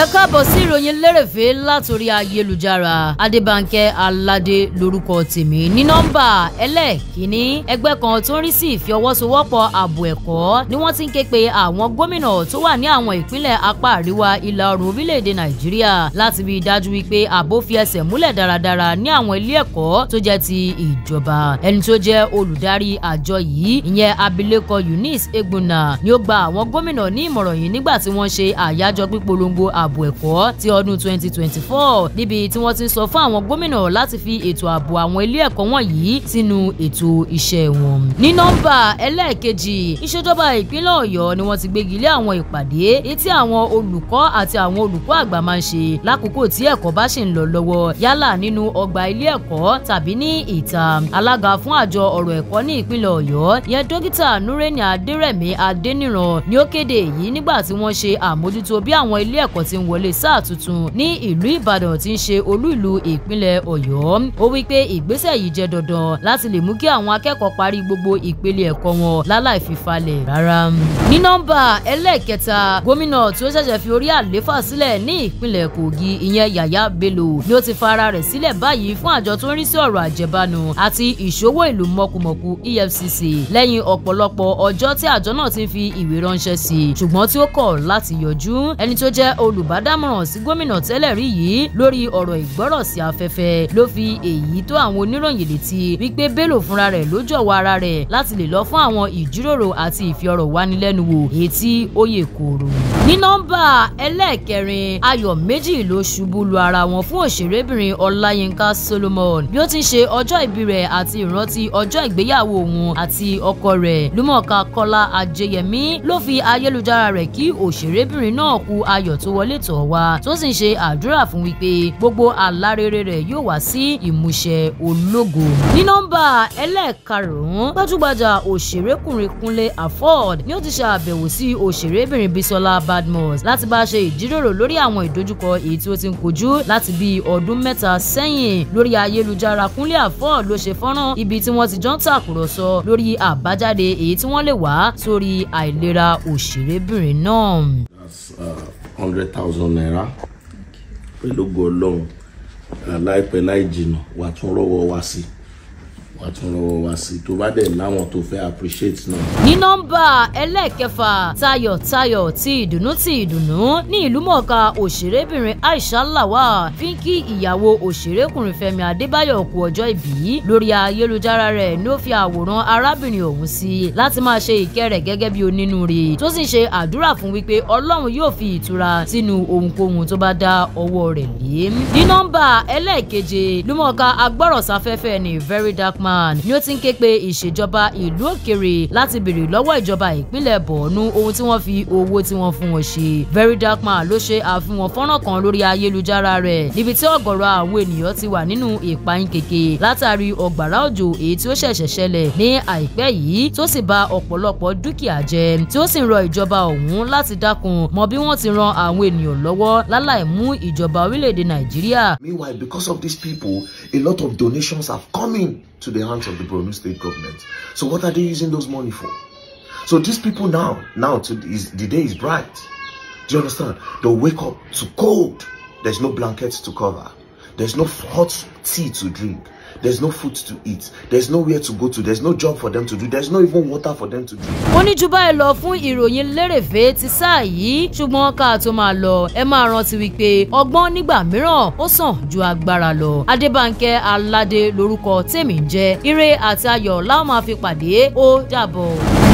káàbọ̀ sí ìròyìn lérèfé látòrí ayélujára adébánkẹ́ aládé lórúkọ tèmi ní nọ́mbà ẹlẹ́ẹ̀kínní ẹgbẹ́ kan tó ń rí sí ìfiọwọ́sowọ́pọ̀ ààbò ẹ̀kọ́ ni wọ́n ti ń ké pe àwọn gómìnà tó wà ní àwọn ìpínlẹ̀ apá àríwá ìlà oòrùn orílẹ̀-èdè nàìjíríà láti rí i dájú wípé ààbò fi ẹsẹ̀ múlẹ̀ dáradára ní àwọn ilé ẹ̀kọ́ tó jẹ́ ti ìjọba ẹni tó jẹ́ olùdarí àjọ yìí ìyẹn abilékọ eunice egbuna ni ó gba àwọn gómìnà ní ìmọ̀ràn yìí nígbà tí wọ́n ṣe àyájọ́ pípolongo ààbò ẹ̀kọ́ ti ọdún 2024 níbi tí wọ́n ti ń sọ fún àwọn gómìnà láti fi ètò ààbò àwọn ilé ẹ̀kọ́ wọ̀nyí sínú ètò iṣẹ́ wọn. ní nọ́mbà ẹlẹ́ẹ̀kejì ìṣèjọba ìpínlẹ̀ ọ̀yọ́ ni wọ́n ti gbégi lé àwọn ìpàdé etí àwọn olùkọ́ àti àwọn olùkọ́ àgbà máa ń ṣe lákòókò tí ẹ̀kọ́ bá ṣì ń lọ lọ́wọ́ yálà nínú ọgbà ilé ẹ̀kọ́ tàbí ní ìta alága fún àjọ ọ̀rọ̀ ẹ̀kọ́ ní ìpínlẹ̀ ọ̀yọ́ yẹn dókítà nureni adérẹ̀mí adéníran ni ó kéde èyí nígbà tí wọ́n ṣe àmójútó bí àwọn ilé ẹ̀kọ́ ti ń wọlé sáà tuntun ní ìlú ìbàdàn tí ń ṣe olú ìlú ìpínlẹ̀ ọ̀yọ́ ó wí pé ìgbésẹ̀ yìí jẹ́ dandan láti lè mú kí àwọn akẹ́kọ̀ọ́ parí gbogbo ìpele ẹ̀kọ́ wọn láláì fi falẹ̀ rárá. ní nọ́mbà ẹlẹ́ẹ̀kẹta gómìnà tí ó ṣẹ̀ṣẹ̀ fi orí àléfà sílẹ̀ ní ìpínlẹ̀ kogi ìyẹn yàyà bello ni ó ti fa ara rẹ̀ sílẹ̀ báyìí fún àjọ tó ń rí sí ọ̀rọ̀ àjẹbánu àti ìṣòwò ìlú mọ̀kùmọ̀kù efcc lẹ́yìn ọ̀pọ̀lọpọ̀ ọjọ́ tí àjọ náà ti fi ìwé ránṣẹ́ sí i ṣùgbọ́n tí ó kọ̀ láti yọjú ẹni tó jẹ́ olùbádámọ̀ràn sí gómìnà tẹ́lẹ̀ rí yìí lórí ọ̀rọ̀ ìgbọ́rọ̀ sí afẹ́fẹ́ ló fi èyí tó àwọn oníròyìn létí wípé bello fúnra rẹ̀ ló jọ̀wọ́ ara rẹ̀ láti lè lọ fún àwọn ìjíròrò àti ìfiọ̀rọ̀wánilẹ́nuwò èyí tí ó yè kooro. ní nọ́mbà ẹlẹ́ẹ̀kẹrin ayọ̀ méjì ló ṣubú lu ara wọn fún òṣèrébìnrin ọláyínká solomon bí ó ti ń ṣe ọjọ́ ìbí rẹ̀ àti ìrántí ọjọ́ ìgbéyàwó òun àti ọkọ rẹ̀ lúmọ̀ọ́ká kọ́lá ajẹyẹmí ló fi ayélujára rẹ̀ kí òṣèrébìnrin náà kú ayọ̀ tó wọlé tọ̀ wá tó sì ń ṣe àdúrà fún wípé gbogbo àlá rere rẹ̀ yóò wá sí ìmúṣẹ ológo. ní nọ́mbà ẹlẹ́ẹ̀karùn-ún gbajúgbajà òṣèrékùnrin kúnlé afọ́d ni ó ti ṣe àbẹ̀wò sí òṣèrébìnrin bisola badmus láti bá ṣe ìjíròrò lórí àwọn ìdojúkọ èyí tí ó ti ń kojú láti bí ọdún mẹ́ta sẹ́yìn lórí ayélujára kúnlé afọ́d ló ṣe fọ́nrán ibi tí wọ́n ti jọ ń tàkùrọ̀sọ lórí àbájáde èyí tí wọ́n lè wá sórí àìlera òṣèrébìnrin náà. that's hundred thousand naira pẹ̀lú ògo ọlọ́run láìpẹ́ láì jìnnà wà tún rọ́wọ́ wá sí wà tún rọ́wọ́ wá sí tó bá dẹ̀ láwọn tó fẹ́ appreciate náà. ní nọ́mbà ẹlẹ́ẹ̀kẹfà tayọ̀tayọ̀ ti ìdùnnú ti ìdùnnú ní ìlúmọ̀ọ́ká òṣèrébìnrin aisha lawal fi ń kí ìyàwó òṣèrékùnrin fẹ́mi adébáyọ̀ kú ọjọ́ ìbí lórí ayélujára rẹ̀ ní ó fi àwòrán arábìnrin ọ̀hún sí láti máa ṣe ìkẹ́ rẹ̀ gẹ́gẹ́ bí onínúure tó sì ṣe àdúrà fún wípé ọlọ́run yóò fi ìtura sínú ohunkóhun tó bá dá ọwọ́ rẹ̀ lé. ní nọ́mbà ẹlẹ́ẹ̀keje lúmọ̀ọ́ká agbọ́rọ̀sáfẹ́fẹ́ ní very dark man ni ó ti ń ké pe ìṣèjọba ìlú òkèrè láti béèrè lọ́wọ́ ìjọba ìpínlẹ̀ bọ̀ọ̀nù ohun tí wọ́n fi owó tí wọ́n fún wọn ṣe. very dark man ló ṣe àfihàn fọ́nrán kan lórí ayélujára rẹ̀ níbi tí ọ̀gọ̀rọ̀ àwọn ènìyàn ti wà nínú ìpayín kèké látàrí ọ̀gbàrá òjò èyí tí ó ṣẹ̀ṣẹ̀ ṣẹlẹ̀ ní àìpẹ́ yìí tó sì ba ọ̀pọ̀lọpọ̀ dúkìá jẹ́ tí ó sì ń rọ ìjọba ọ̀hún láti dákun mọ bí wọ́n ti ran àwọn ènìyàn lọ́wọ́ láláì mú ìjọba orílẹ̀-èdè nàìjíríà Meanwhile, because of these people, a lot of donations have come in to the hands of the Borno state government. So what are they using those money for? So these people now, now to, is, the day is bright. Do you understand? They'll wake up to cold. There's no blankets to cover. There's no hot tea to drink. There's no food to eat. There's nowhere to go to. There's no job for them to do. There's no even water for them to drink. ó ní jù báyìí lọ fún ìròyìn lérèfé ti sáà yìí ṣùgbọ́n ká tó máa lọ ẹ máa rántí wípé ọgbọ́n nígbà mìíràn ó sàn ju agbára lọ adébánkẹ́ aládé lórúkọ tèmi ń jẹ́ ire àti ayọ̀ láwọn máa fi pàdé ó dàbọ̀.